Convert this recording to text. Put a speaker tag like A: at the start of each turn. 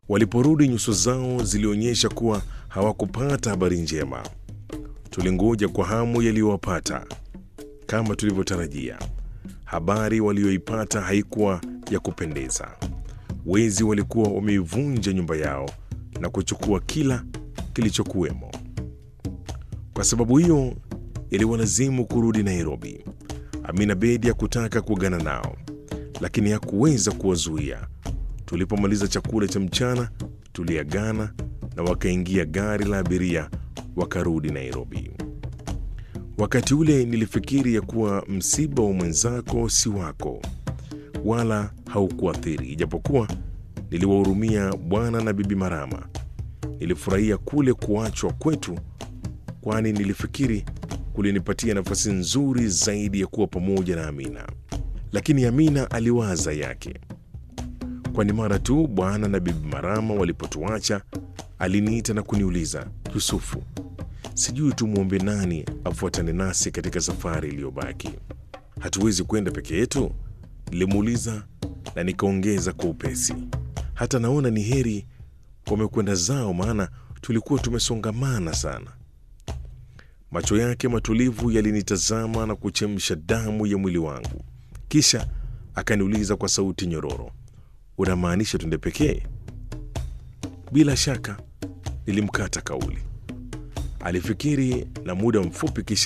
A: Waliporudi, nyuso zao zilionyesha kuwa hawakupata habari njema. Tulingoja kwa hamu yaliyowapata. Kama tulivyotarajia, habari walioipata haikuwa ya kupendeza. Wezi walikuwa wameivunja nyumba yao na kuchukua kila kilichokuwemo. Kwa sababu hiyo, iliwalazimu kurudi Nairobi. Amina Bedi hakutaka kuagana nao, lakini hakuweza kuwazuia. Tulipomaliza chakula cha mchana, tuliagana na wakaingia gari la abiria wakarudi Nairobi. Wakati ule nilifikiri ya kuwa msiba wa mwenzako si wako, wala haukuathiri, ijapokuwa niliwahurumia bwana na bibi Marama. Nilifurahia kule kuachwa kwetu, kwani nilifikiri kulinipatia nafasi nzuri zaidi ya kuwa pamoja na Amina. Lakini Amina aliwaza yake, kwani mara tu bwana na bibi Marama walipotuacha aliniita na kuniuliza, Yusufu, sijui tumwombe nani afuatane nasi katika safari iliyobaki. Hatuwezi kwenda peke yetu? Nilimuuliza na nikaongeza kwa upesi, hata naona ni heri wamekwenda zao, maana tulikuwa tumesongamana sana. Macho yake matulivu yalinitazama na kuchemsha damu ya mwili wangu, kisha akaniuliza kwa sauti nyororo, unamaanisha twende pekee? Bila shaka, nilimkata kauli. Alifikiri na muda mfupi, kisha